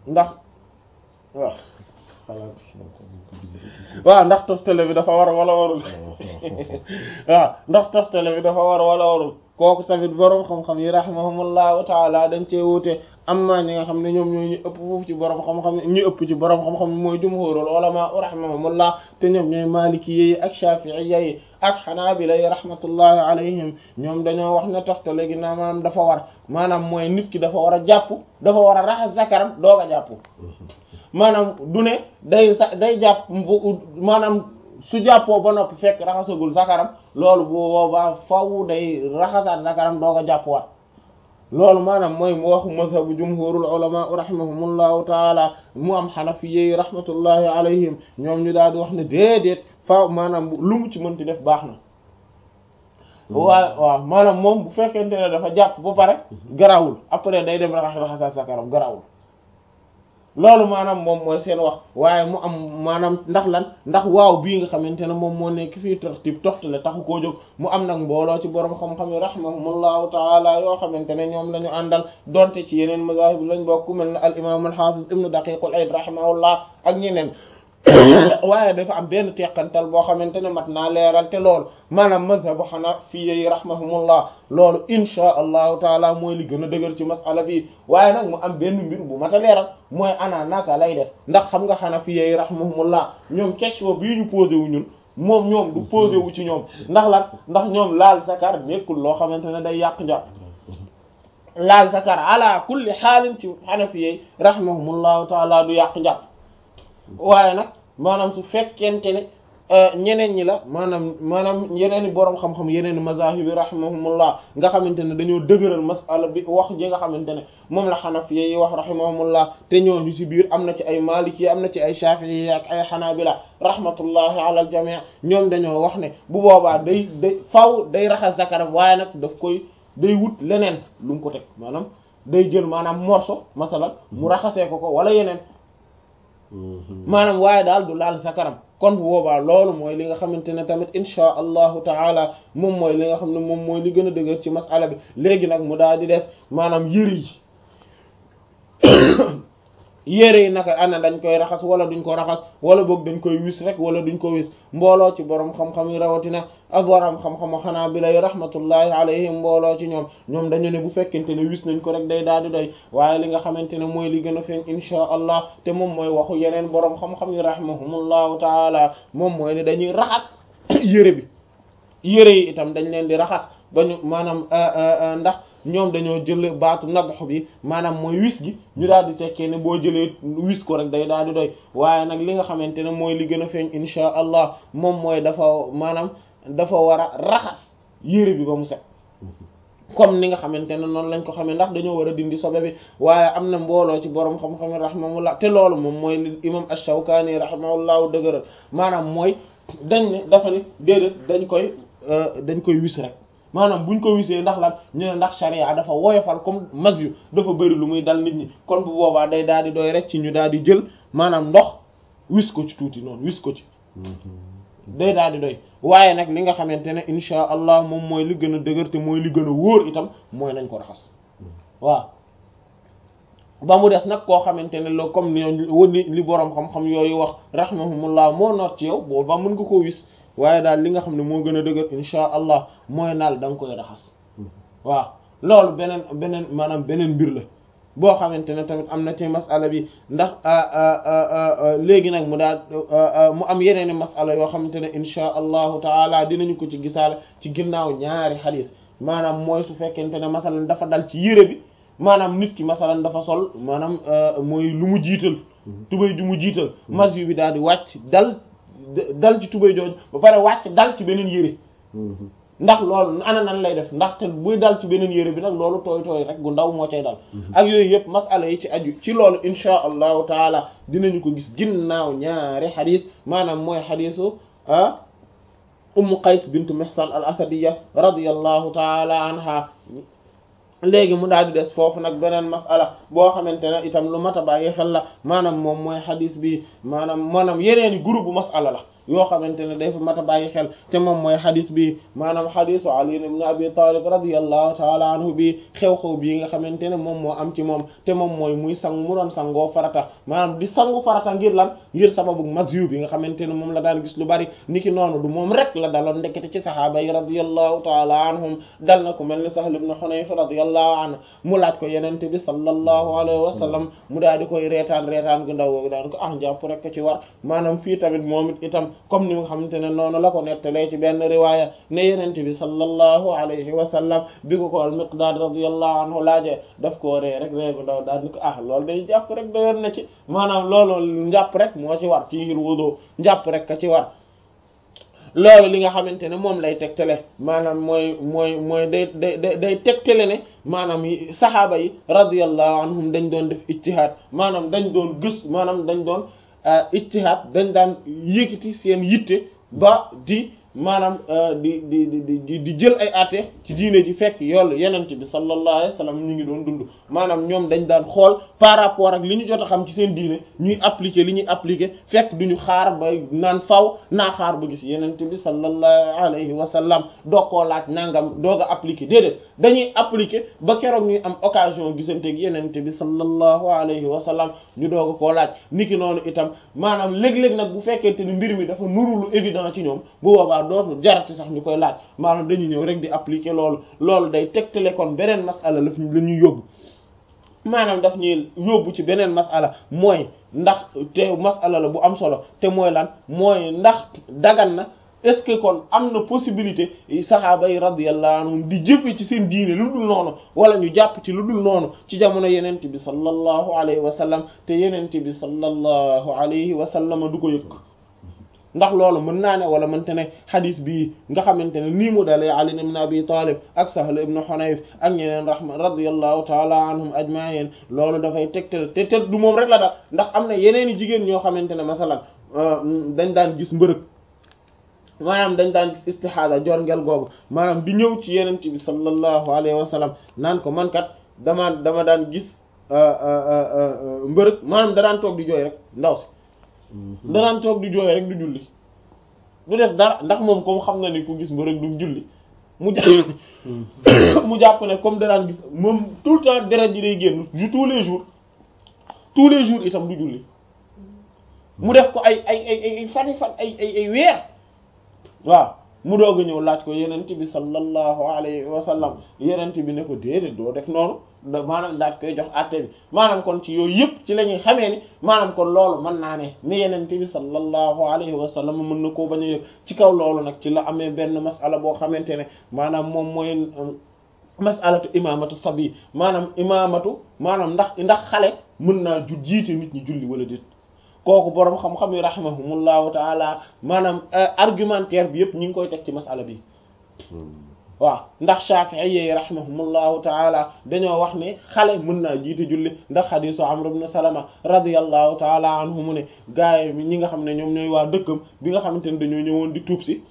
ndax waaw waaw ndax toftale bi dafa war wala warul waaw ndax toftale bi dafa war wala warul kooku tamit boroom xam-xam yi rahimahumullahu taala dañ cee wuute amma ñi nga xam ne ñoom ñooy ñu ëpp foofu ci boroom xam-xam ñu ëpp ci boroom xam-xam mooy jumhurul ulama rahimahumullah te ñoom ñooy maliki yi ak shafi'i yi ak xanaabila yi rahmatullahi alayhim ñoom dañoo wax ne toftale gi naa maanaam dafa war maanaam mooy nit ki dafa war a jàpp dafa war a raxas zakaram doog a jàpp maanaam du ne day sa day jàpp maanaam su jàppoo ba noppi fekk raxasagul zakaram loolu bu boobaa faw day raxasaat zakaram doog a jàppwaat loolu maanaam mooy mu waxu mazhabu jumhurul ulama rahimahumullahu taala mu am xanafiyyi rahmatullahi alayhim ñoom ñu daal di wax ne déedéet faaw maanaam lu mu ci mënti def baax na waaw waaw maanaam moom bu fekkente ne dafa jàpp ba pare garawul après day dem raxas raxasaat zakaram garawul loolu maanaam moom mooy seen wax waaye mu am maanaam ndax lan ndax waaw bii nga xamante ne moom moo nekk fii tartib toftale taxu koo jóg mu am nag mbooloo ci borom xam-xam yi rahimahumullahu taala yoo xamante ne ñoom la ñu àndal donte ci yeneen mazahib lañ bokk mel ne al imam al hafiz ibnu daqiqul ayd rahimahullah ak ñeneen waaye dafa am benn teqantal boo xamante ne mat naa leeral te loolu maanaam mazhabu hanafiyya yi rahimahumullah loolu insha allahu taala mooy li gën a dëgër ci masala bi waaye nag mu am benn mbir bu mat a leeral mooy ana naka lay def ndax xam nga hanafiyya yi rahimahumullah ñoom question bii ñu posé wu ñun moom ñoom du posé wu ci ñoom ndax lan ndax ñoom laal zakar nekkul loo xamante ne day yàq njàpp laal zakar ala kulli xaalin ci hanafiyya yi rahimahumullahu taala du yàq njàpp waaye nag maanaam su fekkente ne ñeneen ñi la maanaam maanaam yeneen i boroom xam-xam yeneen i mazahib rahimahumullah nga xamante ne dañoo dëgëral masala bi wax ji nga xamante ne moom la xanafiya yi wax rahimahumullah te ñooñu ci biir am na ci ay maliki am na ci ay shafi'i ak ay xanaabila rahmatullahi ala al jami' ñoom dañoo wax ne bu boobaa day day faw day raxas zakaram waaye nag daf koy day wut leneen lu mu ko teg maanaam day jël maanaam morso masalan mu raxasee ko ko wala yeneen maanaam waaye daal du laal zakaram kon bu boobaa loolu mooy li nga xamante ne tamit insha allahu taala moom mooy li nga xam ne moom mooy li gën a dëgër ci masala bi léegi nag mu daal di des maanaam yëre yi yére yi naka ana dañ koy raxas wala duñ ko raxas wala boog dañ koy wis rek wala duñ ko wis mbooloo ci borom xam-xam yi rawatina ak borom xam-xamu xanaa bi lay rahmatullahi alayhim mbooloo ci ñoom ñoom dañu ne bu fekkente ne wis nañ ko rek day daal di doy waaye li nga xamante ne mooy li gën a feeñ insha allah te moom mooy waxu yeneen borom xam-xam yi rahimahumullahu taala moom mooy ne dañuy raxas yére bi yére yi itam dañ leen di raxas ba ñu maanaam ndax ñoom dañoo jël baatu nabx bi maanaam mooy wis gi ñu daal di tekkee ne boo jëlee wis ko rek day daal di doy waaye nag li nga xamante ne mooy li gën a feeñ insha allah moom mooy dafa maanaam dafa war a raxas yére bi ba mu set comme ni nga xamante ne noonu lañ ko xamee ndax dañoo war a dindi sobe bi waaye am na mbooloo ci borom xam-xam rahimahullah te loolu moom mooy li imam ash-Shawkani rahimahullahu dëgëral maanaam mooy dañ ne dafa ni déedéet dañ koy dañ koy wis rek maanaam buñ ko wisee ndax lan ñu ne ndax sharia dafa woyofal comme mas yu dafa bëri lu muy dal nit ñi kon bu boobaa day daal di doy rek ci ñu daal di jël maanaam ndox wis ko ci tuuti noonu wis ko ci day daal di doy waaye nag li nga xamante ne insha allah moom mooy li gën a dëgër te mooy li gën a wóor itam mooy nañ ko raxas waaw ba mu des nag koo xamante ne la comme ni li boroom xam-xam yooyu wax rahimahumullah moo noot ci yow booba mën nga koo wis waaye daal li nga xam ne moo gën a dëgër insha allah mooy naal da nga koy raxas waaw loolu beneen beneen maanaam beneen mbir la boo xamante ne tamit am na ci masala bi ndax léegi nag mu daal mu am yeneen i masala yoo xamante ne insha allahu taala dinañu ko ci gisaale ci ginnaaw ñaari xadis maanaam mooy su fekkente ne masalan dafa dal ci yére bi maanaam nit ki masalan dafa sol maanaam mooy lu mu jiital tubéy ju mu jiital mas yu bi daal di wàcc dal dal ci tubéy jooju ba pare wàcc dal ci beneen yére ndax loolu ana nan lay def ndax te buy dal ci beneen yére bi nag loolu tooy tooy rek gu ndaw moo cay dal ak yooyu yëpp masala yi ci aju ci loolu insha allahu taala dinañu ko gis ginnaaw ñaari xadis maanaam mooy xadisu ah ummu qays bintu mihsan al asadiya radiyallahu taala anha léegi mu daal di des foofu nag beneen masala boo xamante ne itam lu mat a bàyyi xel la maanaam moom mooy xadis bi maanaam maanaam yeneeni groupe bu masala la yoo xamante ne day fa mat a bàyyi xel te moom mooy xadis bi maanaam xadisu Ali ibn Abi Talib radiyallahu taala anhu bi xew-xew bii nga xamante ne moom moo am ci moom te moom mooy muy sang mu doon sangoo farata maanaam di sangu farata ngir lan ngir sababu mazyu bi nga xamante ne moom la daan gis lu bari niki noonu du moom rek la daloon ndekete ci sahaaba yi radiyallahu taala anhum dal na ko mel ni Sahl ibn Hunayf radiyallahu anhu mu laaj ko yenente bi sallallahu alayhi wa sallam mu daal di koy reetaan reetaan gu ndaw googu daan ko ah njàpp rek ci war maanaam fii tamit moom it itam comme ni nga xamante ne noonu la ko nettalee ci benn riwaaya ne yenente bi sallallahu alayhi wa sallam bi ko ko al Miqdaad radiyallahu anhu laajee daf koo ree rek ree gu ndaw daal ni ko ah loolu day jàpp rek doyoon na ci maanaam loolu njàpp rek moo ci war ci ngir wudu njàpp rek ka ci war loolu li nga xamante ne moom lay tegtale maanaam mooy mooy mooy day day day tegtale ne maanaam saxaaba yi radiyallahu anhum dañ doon def ijtihaad maanaam dañ doon gës maanaam dañ doon ijtihaad dañ daan yëkkati seen yitte ba di maanaam di di di di jël ay àtte ci diine ji fekk yoolu yenent bi sallallahu alayhi wa sallam ñu ngi doon dund maanaam ñoom dañ daan xool par rapport ak li ñu jot a xam ci seen diine ñuy appliquer li ñuy appliquer fekk duñu xaar ba naan faw naa xaar ba gis yenent bi sallallahu alayhi wa sallam doo koo laaj nangam doog a appliquer déedéet dañuy appliquer ba keroog ñuy am occasion gisanteeg yenent bi sallallahu alayhi wa sallam ñu doog a koo laaj niki noonu itam maanaam léeg-léeg nag bu fekkente ni mbir mi dafa nuru lu évident ci ñoom bu boobaa dootul jarati sax ñu koy laaj maanaam dañuy ñëw rek di appliquer loolu loolu day tegtale kon beneen masala la la ñuy yóbbu maanaam daf ñuy yóbbu ci beneen masala mooy ndax te masala la bu am solo te mooy lan mooy ndax dagan na est-ce que kon am na possibilité saxaaba yi radiyallahu anhum di jëfe ci seen diine lu dul noonu wala ñu jàpp ci lu dul noonu ci jamono yenent bi sallallahu alayhi wa sallam te yenent bi sallallahu alayhi wa sallam du ko yëg ndax loolu mën naa ne wala mënte ne xadis bii nga xamante ne nii mu dalee Ali ibn Abi Talib ak Sahl ibn Hunayf ak ñeneen rahma radiyallahu taala anhum ajma'in loolu dafay tegtal te te du moom rek la daal ndax am na yeneen i jigéen ñoo xamante ne masalan dañ daan gis mbërëg maanaam dañ daan gis istihada jor ngel googu maanaam di ñëw ci yeneen bi sallallahu alayhi wa sallam naan ko man kat dama dama daan gis mbërëg maanaam da daan toog di jooy rek ndaw si danaan toog di jooy rek du julli du def dara ndax moom comme xam na ni ku gis mbërëg du julli mu jàpp mu jàpp ne comme danaan gis moom tout le temps deret ji day génn ju tous les jours tous les jours itam du julli mu def ko ay ay ay ay fani fan ay ay ay weer waaw mu doog a ñëw laaj ko yenent bi sallallahu alayhi wa sallam yenent bi ne ko déedéet doo def noonu da maanaam daat koy jox àtte bi maanaam kon ci yooyu yëpp ci la ñuy xamee ni maanaam kon loolu mën naa ne ni yenent bi sallallahu alayhi wa sallam mën na koo bañ a yëg ci kaw loolu nag ci la amee benn masala boo xamante ne maanaam moom mooy masalatu imamatu sabi maanaam imamatu maanaam ndax ndax xale mën naa ju jiite nit ñi julli wala déet kooku boroom xam-xam yi rahimahumullahu taala maanaam argumentaire bi yëpp ñu ngi koy teg ci masala bi waaw ndax Shafi'i yi rahimahumullahu taala dañoo wax ne xale mën naa jiite julli ndax xadiisu Amr ibn Salama radiyallahu taala anhu mu ne gaay mi ñi nga xam ne ñoom ñooy waa dëkkam bi nga xamante ne dañoo ñëwoon di tuub si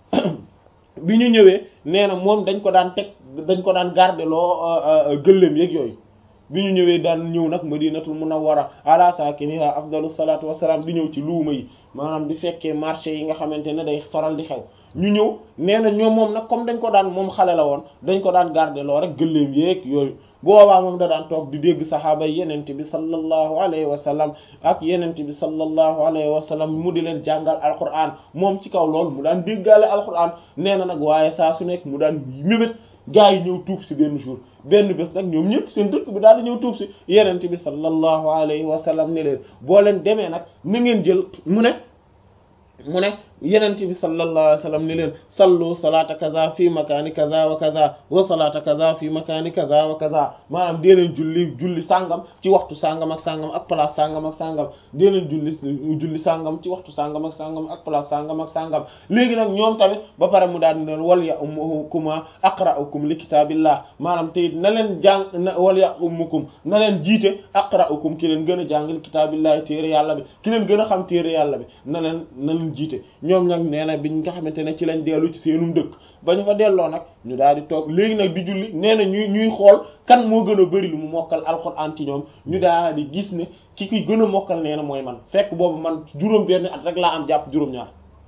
bi ñu ñëwee nee na moom dañ ko daan teg dañ ko daan garder loo gëléem yeeg yooyu bi ñu ñëwee daan ñëw nag madinatul munawwara ala sakiniha afdalu salatu wasalaam di ñëw ci luuma yi maanaam di fekkee marché yi nga xamante ne day faral di xew ñu ñëw nee na ñoom moom nag comme dañ ko daan moom xale la woon dañ ko daan garder loo rek gëléem yeeg yooyu boobaa moom da daan toog di dégg saxaaba yi yenente bi sallallahu alayhi wa sallam ak yenente bi sallallahu alayhi wa sallam mu di leen jàngal alquran moom ci kaw loolu mu daan déggaale alquran nee na nag waaye saa su nekk mu daan mébét gaa yi ñëw tuub si benn jour benn bés nag ñoom ñëpp seen dëkk bi daal di ñëw tuub si yenente bi sallallahu alayhi wa sallam ne leen boo leen demee nag na ngeen jël mu ne mu ne yenente bi sallallahu alayhi wa sallam ni leen sallu salata kaza fi makaani kaza wa kaza wa salata kaza fi makaani kaza wa kaza maanaam dee leen julli julli sàngam ci waxtu sàngam ak sàngam ak place sàngam ak sàngam dee leen julli julli sàngam ci waxtu sàngam ak sàngam ak place sàngam ak sàngam léegi nag ñoom tamit ba pare mu daal di leen wal ya umukuma aqra'ukum li kitaabillah maanaam te it na leen jàng na wal ya umukum na leen jiite aqra'ukum ki leen gën a jàng li kitaabillah téere yàlla bi ki leen gën a xam téere yàlla bi na leen na leen jiite ñoom nag nee na biñ nga xamante ne ci lañ dellu ci seenum dëkk ba ñu fa delloo nag ñu daal di toog léegi nag di julli nee na ñuy ñuy xool kan moo gën a bari lu mu mokkal alxuraan ci ñoom ñu daal di gis ne ki ki gën a mokkal nee na mooy man fekk boobu man juróom benn at rek laa am jàpp juróom-ñaar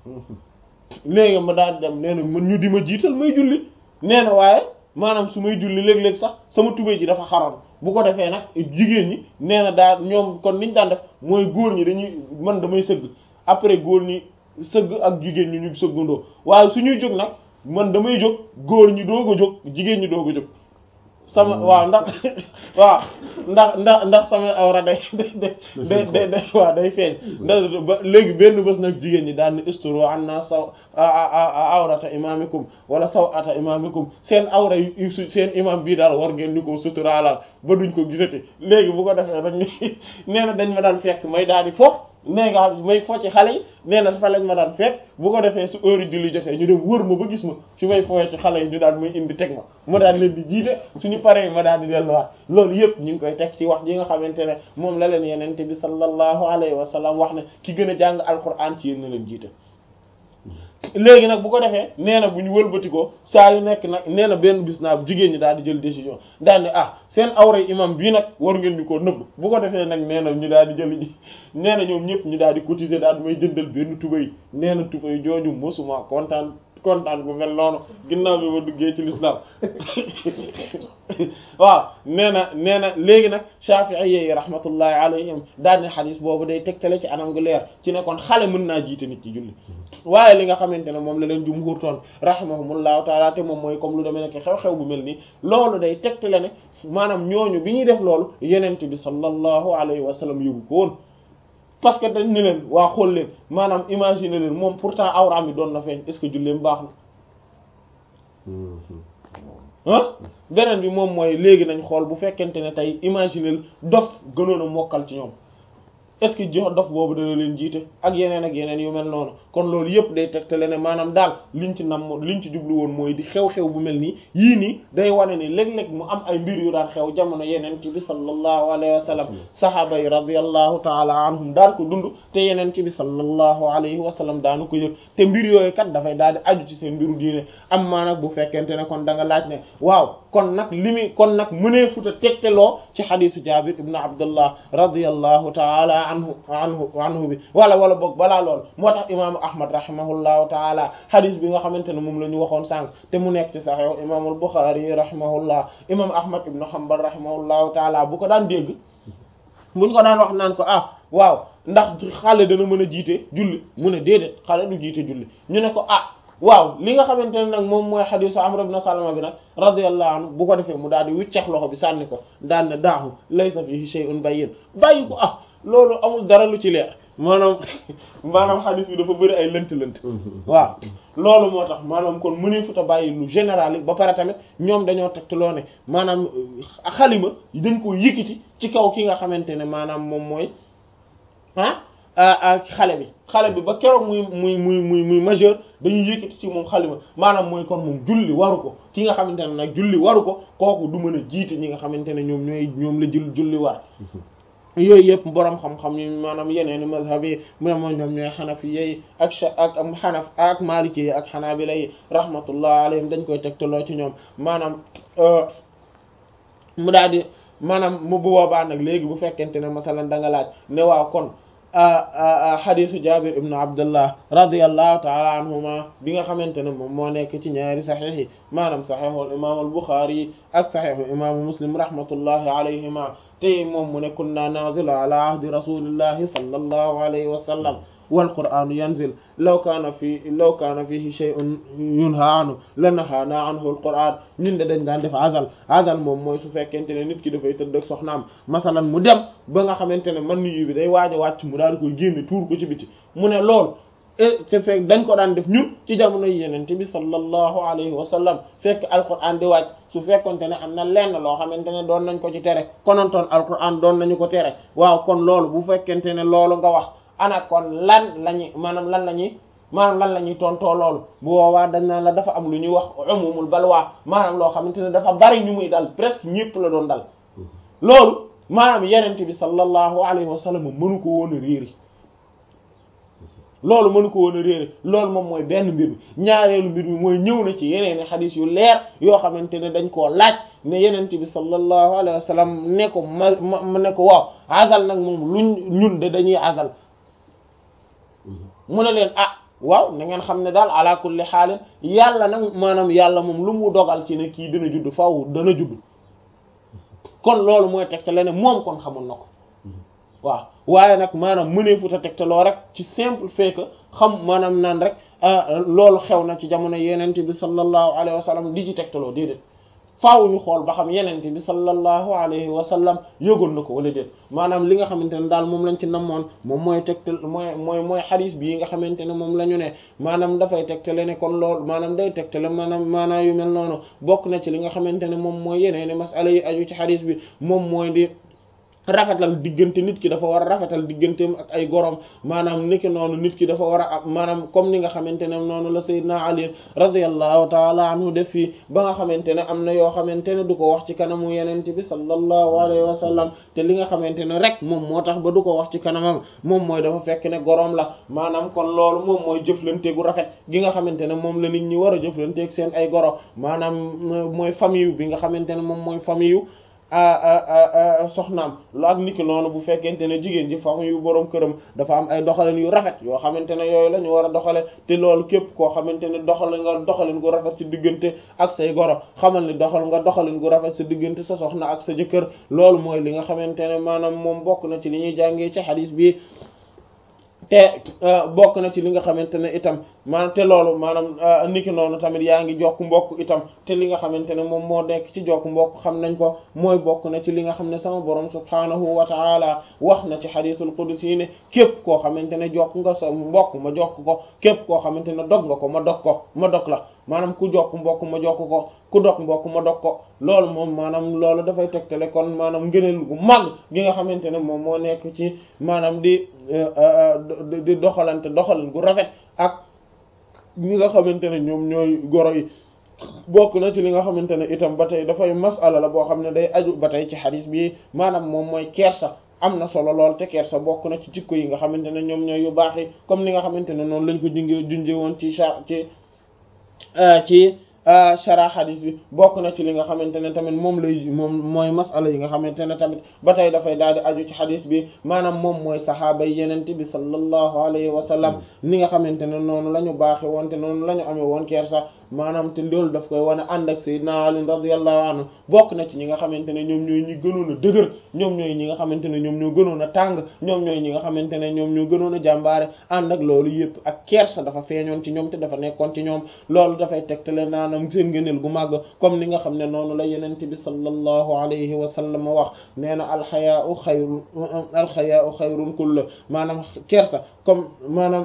léegi ma daal di dem nee na man ñu di ma jiital may julli nee na waaye maanaam su may julli léeg-léeg sax sama tubéy ji dafa xaroon bu ko defee nag jigéen ñi nee na daal ñoom kon niñ daan def mooy góor ñi dañuy man damay sëgg après góor ñi sëgg ak jigéen ñi ñu sëggandoo waaye su ñuy jóg nag man damay jóg góor ñi doog a jóg jigéen ñi doog a jóg sama waaw ndax waaw ndax ndax ndax sama awra day day day day day waaw day feeñ ndax ba léegi benn bés nag jigéen ñi daan ni isturu an naa saw awrata imamikum wala saw ata imamikum seen awra yu seen imam bii daal war ngeen ñu ko suturaalal ba duñ ko gisati léegi bu ko defee rek ni nee na dañ ma daan fekk may daal di foofu nee nga xam may fo ci xale yi nee na fa lañ ma daan fekk bu ko defee su heure julli jotee ñu dem wër ma ba gis ma fi may fooyee ci xale yi ñu daan may indi teg ma ma daan leen di jiite suñu paree ma daan di delluwaat loolu yëpp ñu ngi koy teg ci wax ji nga xamante ne moom la leen yenente bi sallallahu alayhi wa sallam wax ne ki gën a jàng alquran ci yéen na leen jiite léegi nag bu ko defee nee na bu ñu wëlbatikoo saa yu nekk nag nee na benn bis naa jigéen ñi daal di jël décision daal ne ah seen awray imam bii nag war ngeen ñu koo nëbb bu ko defee nag nee na ñu daal di jël ji nee na ñoom ñëpp ñu daal di cotiser daal di may jëndal benn tubay nee na tubay jooju mosuma kontaan kontaan bu mel noonu ginnaaw bi ma duggee ci l'islam waaw nee na nee na léegi nag Shafi'i yi rahmatullahi alayhim daal ne xadis boobu day tegtale ci anam gu leer ci ne kon xale mën naa jiite nit ci julli waaye li nga xamante ne moom la leen jumhur toon rahimahumullahu taala te moom mooy comme lu demee nekk xew-xew bu mel nii loolu day tegtale ne maanaam ñooñu bi ñuy def loolu yenente bi sallallahu alayhi wa sallam yóbbu ko woon parce que dañ ne leen waa xool leen maanaam imaginer leen moom pourtant awraam bi doon na feeñ est-ce que julleem baax na ah beneen bi moom mooy léegi nañ xool bu fekkente ne tey imaginer dof gënoon a mokkal ci ñoom est-ce que jox dof boobu dana leen jiite ak yeneen ak yeneen yu mel noonu kon loolu yëpp day tegtale ne maanaam daal liñ ci nam liñ ci jublu woon mooy di xew-xew bu mel nii yii nii day wane ni léeg-léeg mu am ay mbir yu daan xew jamono yeneen ci bi sallallahu alayhi wa sallam sahaaba yi radiyallahu taala anhum daan ko dund te yeneen ci bi sallallahu alayhi wa sallam daanu ko yëg te mbir yooyu kat dafay daal di aju ci seen mbiru diine am maa nag bu fekkente ne kon da nga laaj ne waaw kon nag li muy kon nag mënee futa tegteloo ci xadisu jabir ibn abdullah radiyallahu taala anhu anhu anhu bi wala wala boog balaa lool moo tax imaamu ahmad rahimahullahu taala hadis bi nga xamante ne moom la ñu waxoon sànq te mu nekk ci saxiix imaamul buxaari rahimahullah imam ahmad ibn hanbal rahimahullahu taala bu ko daan dégg buñ ko daan wax naan ko ah waaw ndax xale dana mën a jiite julli mu ne déedéet xale du jiite julli ñu ne ko ah waaw li nga xamante ne nag moom mooy xadisu amr ibn salama bi nag radiyallahu anhu bu ko defee mu daal di wiccax loxo bi sànni ko daal ne daahu laysa fihi shay'un bayyin bàyyi ko ah loolu amul dara lu ci leer maanaam maanaam xadis bi dafa bëri ay lënt-lënt waaw loolu moo tax maanaam kon mënee futa bàyyi lu général yi ba pare tamit ñoom dañoo tegtaloo ne maanaam xalima dañ ko yëkkati ci kaw ki nga xamante ne maanaam moom mooy ah xale bi xale bi ba keroog muy muy muy muy muy majeur dañuy yëkkati ci moom xalima maanaam mooy kon moom julli waru ko ki nga xamante ne nag julli waru ko kooku du mën a jiite ñi nga xamante ne ñoom ñooy ñoom la jul julli war yooyu yëpp boroom xam-xam yi maanaam yeneen mazhab yi mu ne moom ñoom ñooy xanafi yi ak ak xanaf ak maliki yi ak xanaabila yi rahmatullah alayhim dañ koy tegtaloo ci ñoom maanaam mu daal di maanaam mu bu boobaa nag léegi bu fekkente ne masalan da nga laaj ne waaw kon xadisu jabir ibnu abdullah radiallahu taala anhuma bi nga xamante ne moom moo nekk ci ñaari saxiix yi maanaam saxiixul imam al buxaari yi ak saxiixu imaamu muslim rahmatullahi alayhima te moom mu ne kunna nazilu ala ahdi rasulillahi sallallahu alayhi wa sallam wal qur'anu yanzil law kaana fi law kaana fihi shay'un yunha anhu lanahaana anhu al qur'an ñun de dañ daan def azal azal moom mooy su fekkente ne nit ki dafay tëdd ak soxnaam masalan mu dem ba nga xamante ne man yu bi day waaj a wàcc mu daal di koy génne tuur ko ci biti mu ne lool te fekk dañ ko daan def ñun ci jamono yenente bi sallallahu alayhi wa sallam fekk alquran di wàcc su fekkonte ne am na lenn loo xamante ne doon nañ ko ci tere konontoon alquran doon nañu ko tere waaw kon loolu bu fekkente ne loolu nga wax ana kon lan lañuy maanaam lan la ñuy maanaam lan la ñuy tontoo loolu bu boobaa dañ naan la dafa am lu ñuy wax umumul balwaa maanaam loo xamante ne dafa bari ñu muy dal presque ñépp la doon dal loolu maanaam yenente bi sallallahu alayhi wa sallam mënu ko woon a réeri loolu mënu ko woon a réere loolu moom mooy benn mbir mi ñaareelu mbir mi mooy ñëw na ci yeneen xadis yu leer yoo xamante ne dañ koo laaj ne yenente bi sallallahu alayhi wa sallam ne ko ma ma ne ko waaw azal nag moom luñ ñun de dañuy azal mu ne leen ah waaw na ngeen xam ne daal ala kulli xaalin yàlla nag maanaam yàlla moom lu mu dogal ci ne kii dana judd faaw dana judd kon loolu mooy tegtale ne moom kon xamoon na ko waaw waaye nag maanaam mëneefut a tegtaloo rek ci simple fait que xam maanaam naan rek loolu xew na ci jamono yenente bi sallallahu alayhi wa sallam di ci tegtaloo déedéet faaw ñu xool ba xam yenente bi sallallahu alayhi wa sallam yëgoon na ko wala déet maanaam li nga xamante ne daal moom lañ ci namoon moom mooy tegtal mooy mooy mooy xadis bii nga xamante ne moom la ñu ne maanaam dafay tegtale ne kon loolu maanaam day tegtale maanaam maanaam yu mel noonu bokk na ci li nga xamante ne moom mooy yeneeni masala yi aju ci xadis bi moom mooy di rafetal diggante nit ki dafa war a rafetal digganteem ak ay gorom maanaam niki noonu nit ki dafa war a am maanaam comme ni nga xamante ne noonu la sayyidina Ali radiyallahu taala anhu def fii ba nga xamante ne am na yoo xamante ne du ko wax ci kanamu yenente bi sallallahu alayhi wa sallam te li nga xamante ne rek moom moo tax ba du ko wax ci kanamam moom mooy dafa fekk ne gorom la maanaam kon loolu moom mooy jëflante gu rafet gi nga xamante ne moom la nit ñi war a jëflanteeg seen ay goro maanaam mooy famille bi nga xamante ne moom mooy famille yu soxnaam lu ak niki noonu bu fekkente ne jigéen ji famille yu boroom këram dafa am ay doxalin yu rafet yoo xamante ne yooyu la ñu war a doxale te loolu képp koo xamante ne doxal nga doxalin gu rafet ci diggante ak say goro xamal ni doxal nga doxalin gu rafet sa diggante sa soxna ak sa jëkkër loolu mooy li nga xamante ne maanaam moom bokk na ci li ñuy jàngee ci xadiis bi te bokk na ci li nga xamante ne itam maanaam te loolu maanaam niki noonu tamit yaa ngi jokk mbokk itam te li nga xamante ne moom moo nekk ci jokk mbokk xam nañ ko mooy bokk na ci li nga xam ne sama borom subhaanahu wa taala wax na ci xadiisul qudsi ne képp koo xamante ne jokk nga sa mbokk ma jokk ko képp koo xamante ne dog nga ko ma dog ko ma dog la maanaam ku jokk mbokk ma jokk ko ku dog mbokk ma dog ko loolu moom maanaam loolu dafay tegtale kon maanaam ngëneel gu mag gi nga xamante ne moom moo nekk ci maanaam di di doxalante doxalin gu rafet ak ñi nga xamante ne ñoom ñooy goro yi bokk na ci li nga xamante ne itam ba tey dafay masala la boo xam ne day aju ba tey ci xadis bi maanaam moom mooy kersa am na solo lool te kersa bokk na ci jikko yi nga xamante ne ñoom ñooy yu baax yi comme ni nga xamante ne noonu lañ ko junjee junjee woon ci cha ci ci shara xadis bi bokk na ci li nga xamante ne tamit moom lay moom mooy masala yi nga xamante ne tamit ba tey dafay daal di aju ci xadis bi maanaam moom mooy saxaaba yi yenente bi sallallahu alayhi wa sallam ni nga xamante ne noonu la ñu baaxe woon te noonu la ñu amee woon kersa maanaam te loolu daf koy wane ànd ak sayyidina Ali radiyallahu anhu bokk na ci ñi nga xamante ne ñoom ñooy ñi gënoon a dëgër ñoom ñooy ñi nga xamante ne ñoom ñoo gënoon a tàng ñoom ñooy ñi nga xamante ne ñoom ñoo gënoon a jàmbaare ànd ak loolu yëpp ak kersa dafa feeñoon ci ñoom te dafa nekkoon ci ñoom loolu dafay tegtale naanam seen ngëneel gu màgg comme ni nga xam ne noonu la yenente bi sallallahu alayhi wa sallam wax nee na alxayaau xayrun alxayaau xayrun kulla maanaam kersa comme maanaam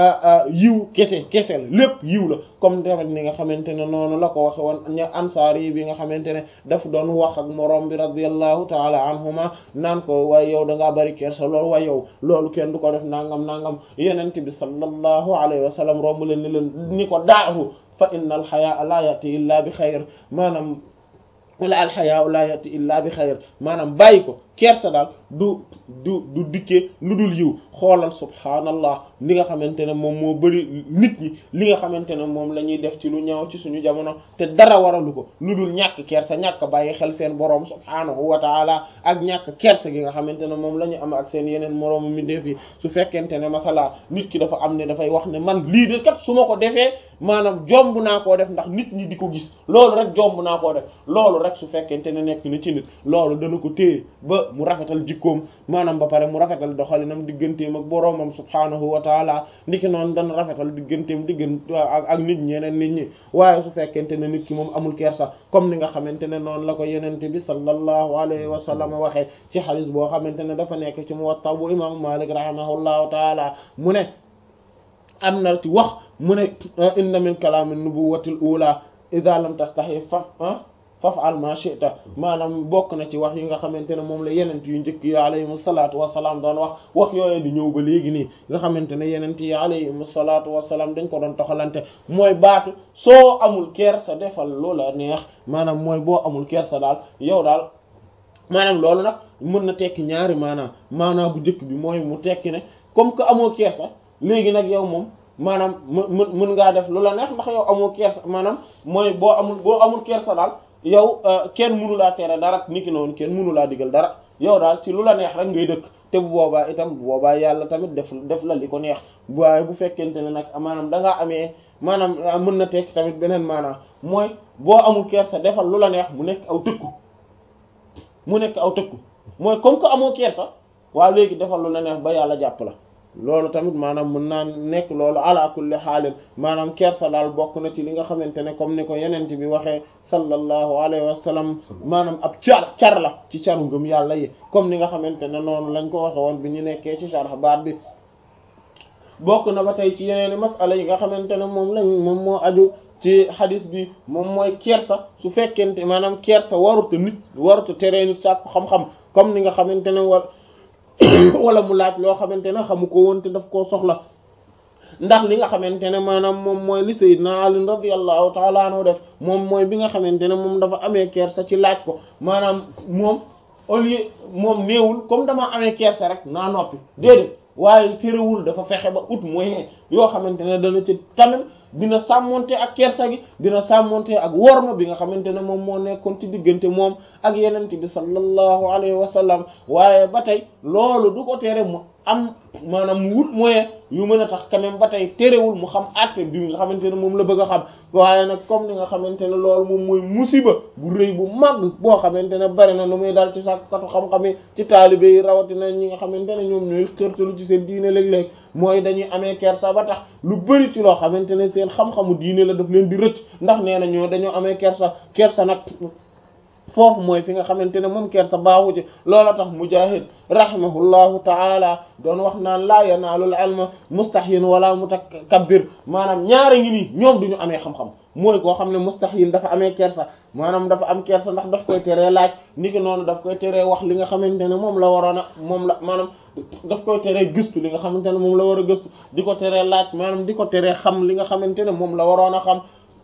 yiw kese kese la lépp yiw la comme tamit ni nga xamante ne noonu la ko waxe woon ña ansaar yi bi nga xamante ne daf doon wax ak moroom bi radiyallahu taala anhuma naan ko waaye yow da ngaa bari kersa loolu waaye yow loolu kenn du ko def nangam nangam yenent bi sallallahu alayhi wa sallam romb leen ni leen ni ko daahu fa inna al hayaa la yati illa bi xayr maanaam wala al hayaa la yati illa bi xayr maanaam bàyyi ko kersa daal du du du dikkee lu dul yiw xoolal subhaanallah li nga xamante ne moom moo bari nit ñi li nga xamante ne moom la ñuy def ci lu ñaaw ci suñu jamono te dara waralu ko lu dul ñàkk kersa ñàkk bàyyi xel seen boroom subhaanahu wa taala ak ñàkk kersa gi nga xamante ne moom la ñu am ak seen yeneen moroomu mi def yi su fekkente ne masala nit ki dafa am ne dafay wax ne man lii de kat su ma ko defee maanaam jomb naa koo def ndax nit ñi di ko gis loolu rek jomb naa koo def loolu rek su fekkente ne nekk na ci nit loolu dana ko téye ba mu rafetal jikkoom maanaam ba pare mu rafetal doxalinam digganteem ak boroomam subhaanahu wa taala ndiki noonu dana rafetal digganteem diggante ak ak nit ñeneen nit ñi waaye su fekkente ne nit ki moom amul kersa comme ni nga xamante ne noonu la ko yenente bi sallallahu alayhi wa sallam waxee ci xadis boo xamante ne dafa nekk ci Muwatta bu imam Malik rahimahullahu taala mu ne am na ci wax mu ne inna min kalaami nubuwwatil ula idha lam tastahi fa faf'al ma shi'ta maanaam bokk na ci wax yi nga xamante ne moom la yenent yu njëkk yi alayhimu salaatu wasalaam doon wax wax yooyu di ñëw ba léegi nii nga xamante ne yenent yi alayhimu salaatu wasalaam dañ ko doon toxalante mooy baatu soo amul kersa defal loola neex maanaam mooy boo amul kersa daal yow daal maanaam loolu nag mën na tekki ñaari maanaam maanaam bu njëkk bi mooy mu tekki ne comme que amoo kersa léegi nag yow moom maanaam mën mën ngaa def lu la neex ndax yow amoo kersa maanaam mooy boo amul boo amul kersa daal yow kenn mënu laa tere dara niki noonu kenn mënu laa digal dara yow daal ci lu la neex rek ngay dëkk te bu boobaa itam bu boobaa yàlla tamit def def la li ko neex waaye bu fekkente ne nag maanaam da ngaa amee maanaam mën na tekki tamit beneen maanaam mooy boo amul kersa defal lu la neex mu nekk aw tëkku mu nekk aw tëkku mooy comme que amoo kersa waa léegi defal lu la neex ba yàlla jàpp la loolu tamit maanaam mën naa nekk loolu ala kulli xaalin maanaam kersa daal bokk na ci li nga xamante ne comme ni ko yenent bi waxee sallallahu alayhi wa sallam maanaam ab car car la ci caru ngëm yàlla yi comme ni nga xamante ne noonu lañ ko waxe woon bi ñu nekkee ci sharh baat bi bokk na ba tey ci yeneeni masala yi nga xamante ne moom lañ moom moo aju ci hadis bi moom mooy kersa su fekkente maanaam kersa waruta nit waruta teree nit sàkku xam-xam comme ni nga xamante ne war wala mu laaj loo xamante ne xamu ko woon te daf koo soxla ndax li nga xamante ne maanaam moom mooy li sayyidna Ali radiyallahu ta'ala anhu def moom mooy bi nga xamante ne moom dafa amee kersa ci laaj ko maanaam moom au lieu moom néewul comme dama amee kersa rek naa noppi déedéet waaye terewul dafa fexe ba ut moyen yoo xamante ne dana ci tamit dina sàmmonte ak kersa gi dina sàmmonte ak worma bi nga xamante ne moom moo nekkoon ci diggante moom ak yenente bi sallallahu alayhi wa sallam waaye ba tey loolu du ko tere mu am maanaam mu wut moyen yu mën a tax quand même ba tey terewul mu xam àtte bi nga xamante ne moom la bëgg a xam waaye nag comme ni nga xamante ne loolu moom mooy musiba bu rëy bu màgg boo xamante ne bari na lu muy dal ci sàkkatu xam-xam yi ci taalibe yi rawatina ñi nga xamante ne ñoom ñooy xërtalu ci seen diine léeg-léeg mooy dañuy amee kersa ba tax lu bari ci loo xamante ne seen xam-xamu diine la daf leen di rëcc ndax nee na ñoo dañoo amee kersa kersa nag foofu mooy fi nga xamante ne moom kersa baaxu ci loola tax mujahid rahimahullahu taala doon wax naan laa yanaalul ilma mustahyin wala mutakabbir maanaam ñaari ngi nii ñoom duñu amee xam-xam mooy koo xam ne mustahyin dafa amee kersa maanaam dafa am kersa ndax daf koy teree laaj niki noonu daf koy teree wax li nga xamante ne moom la waroon a moom la maanaam daf koy teree gëstu li nga xamante ne moom la war a gëstu di ko teree laaj maanaam di ko teree xam li nga xamante ne moom la waroon a xam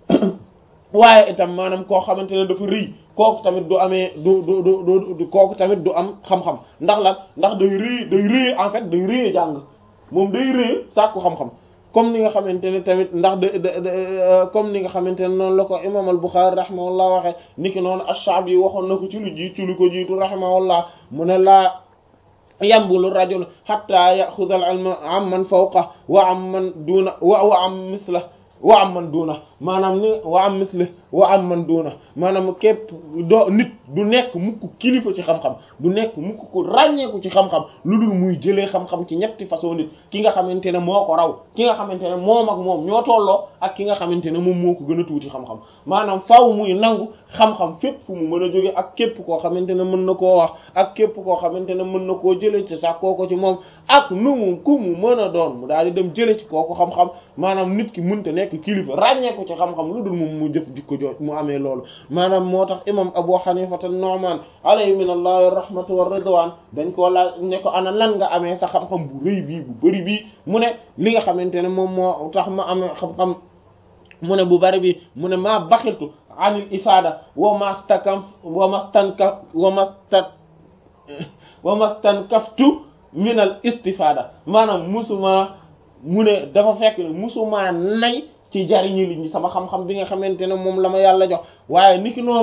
waaye itam maanaam koo xamante ne dafa rëy kooku tamit du amee du du du du kooku tamit du am xam-xam ndax lan ndax day rëy day rëy en fait day rëy jàng moom day rëy sàkku xam-xam comme ni nga xamante ne tamit ndax de comme ni nga xamante ne noonu la ko imam al-Bukhari rahimahullah waxee niki noonu ash-Sha'bi yi waxoon na ko ci lu jiitu lu ko jiitu rahimahullah mu ne laa yambulu rajul hatta ya'khudha al-ilma amman fawqa wa amman duna wa wa am misla wa am man duuna maanaam ni wa am misli wa am man duuna maanaam képp doo nit du nekk mukk kilifa ci xam-xam du nekk mukk ku ràññeeku ci xam-xam lu dul muy jëlee xam-xam ci ñetti façon nit ki nga xamante ne moo ko raw ki nga xamante ne moom ak moom ñoo tolloo ak ki nga xamante ne moom moo ko gën a tuuti xam-xam maanaam faaw muy nangu xam-xam fépp fu mu mën a jóge ak képp koo xamante ne mën na koo wax ak képp koo xamante ne mën na koo jëlee ci sax kooko ci moom ak nu mu ku mu mën a doon mu daal di dem jëlee ci kooku xam-xam maanaam nit ki mënta nekk kilifa ràññeeku ci xam-xam lu dul moom mu jëf jikko jooj mu amee loolu maanaam moo tax imam Abu Hanifa an-Nu'man alayhi min allahi rahmatu wa ridwan dañ koo laaj ne ko ana lan nga amee sa xam-xam bu rëy bii bu bëri bii mu ne li nga xamante ne moom moo tax ma amee xam-xam mu ne bu bari bi mu ne maa baxiltu anil ifada wa mastakam wa mastanka wa mastat wa mastankaftu min al istifada maanaam musuma mu ne dafa fekk ne musuma nay ci jariñu li ñi sama xam-xam bi nga xamante ne moom la ma yàlla jox waaye niki noonu